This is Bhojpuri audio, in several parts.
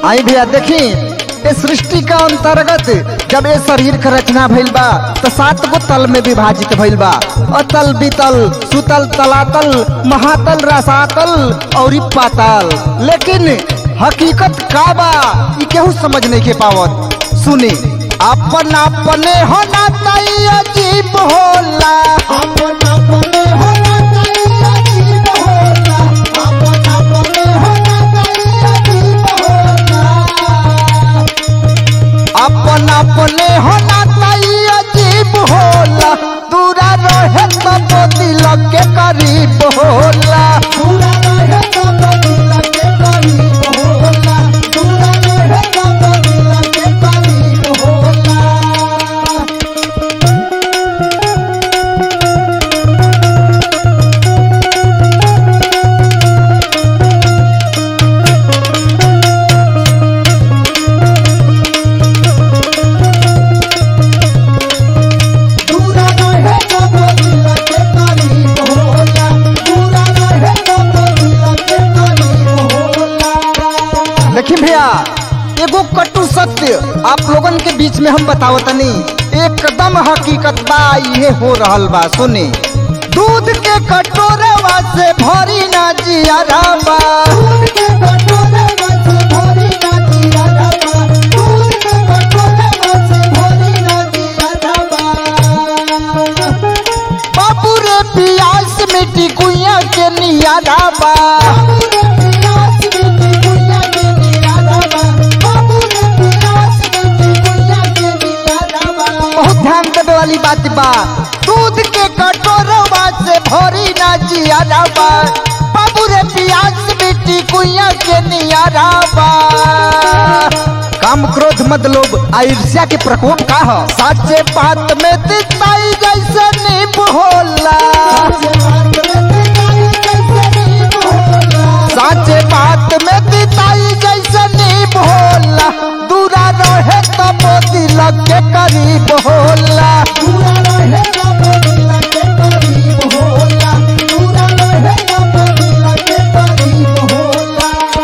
आई भैया देखी ये सृष्टि का अंतर्गत जब ये शरीर का रचना भइल बा तो सात गो तल में विभाजित भइल बा अतल बितल सुतल तलातल महातल रसातल और ई पाताल लेकिन हकीकत का बा ई केहू समझ नहीं के पावत सुनी अपन अपने होना तई अजीब होला अपन अपने होना चाहिए अजीब होला अपन अपने होना चाहिए अजीब होला अपन अपने होना तई अजीब होला दूरा रहे तब दिल के करीब होला पूरा रहे सब दिल के करीब होला पूरा रहे सब दिल के करीब होला पूरा रहे सब दिल के करीब होला पूरा रहे सब दिल के करीब होला देखी भैया एगो कटु सत्य आप लोगन के बीच में हम बतावतनी एकदम हकीकत बा ये हो रहल बा सुनी दूध के कटोरवा से भरी ना जिया बा दूर के कटोरे में से भरी ना दिया डबा दूर के कटोरे में से भरी ना दिया डबा बाबू रे पियास मिट्टी कुइया के नियारा बा बाबू रे पियास मिट्टी गुइया के दिया डबा बाबू रे पियास मिट्टी गुइया के दिया डबा बहुत ध्यान देवे वाली बात बा दूध के कटोरवा से भरी ना जिया बा बाबू रे पियास मिट्टी कुइया के नियारा बा काम क्रोध मत लोभ आ ईर्ष्या के प्रकोप का हो साचे बात में दिखाई जैसे नींब होला साचे बात में दिखाई जैसे नींब होला दूरा रहे तब दिल के करीब होला पूरा रहे सब दिल के करीब होला पूरा रहे सब दिल के करीब होला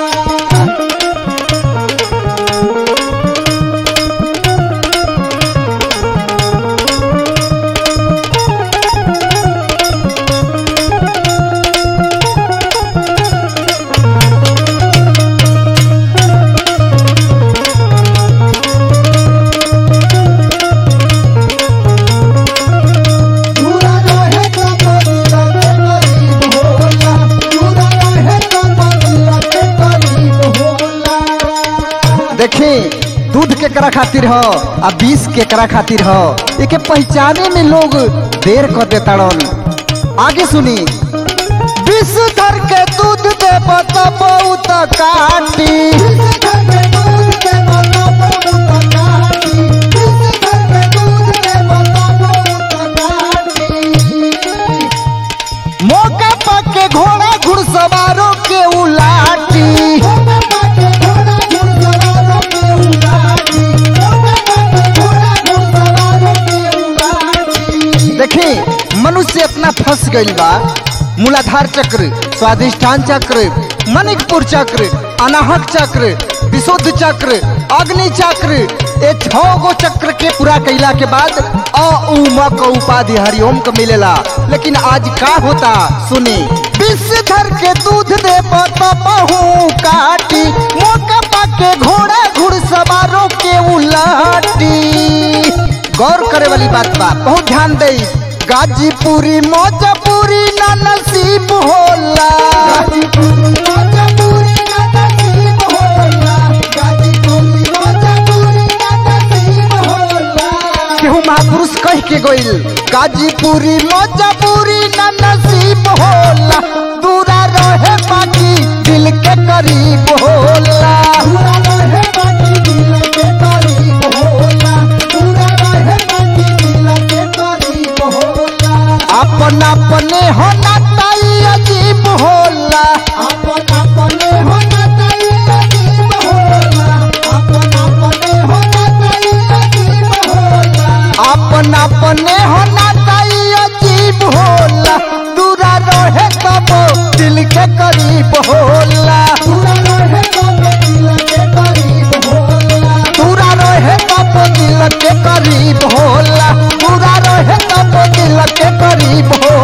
पूरा रहे सब दिल के करीब होला पूरा रहे सब दिल के करीब होला देखी दूध केकरा खातिर हो आ बीस केकरा खातिर हो एके पहचाने में लोग देर कर देताड़न आगे सुनी विष धर के दूध दे तो बहुत काटी इस घर में दूध के बता बहुत कहानी इस घर में दूध के बता बहुत कहानी मौका पाके घोड़ा घुड़सवारों के उलाटी ओमे बाटे घोड़ा घुड़सवारों के उलाटी ओमे बाटे घोड़ा घुड़सवारों के उलाटी देखी मनुष्य इतना फंस गईल बा मूलाधार चक्र स्वादिष्ठान चक्र मणिकपुर चक्र अनाहक चक्र विशुद्ध चक्र अग्नि चक्र ये छो गो चक्र के पूरा कैला के बाद अ उ म क उपाधि हरिओम को मिलेला लेकिन आज का होता सुनी विषधर के दूध दे बहु काटी मौका पाके घोड़ा घुड़सवारों के उलाटी गौर करे वाली बात बा बहुत ध्यान दे गाजीपुरी मौजपुरी ना नसीब होला गाजीपुरी मजबूरी ना नसीब होला गाजीपुरी मजबूरी ना नसीब होला केहू महापुरुष कह के गइल गाजीपुरी मौजपुरी ना नसीब होला दूरा रहे बाकी दिल के करीब होला पूरा रहे बाकी दिल के करीब होला पूरा रहे बाकी दिल के करीब होला अपन अपने होना ताई अजीब होला अपन अपने होना चाहिए अजीब होला अपन अपने होना चाहिए अजीब होला अपन अपने होना ताई अजीब होला दूरा रहे तब दिल के करीब होला पूरा रहे के करीब हो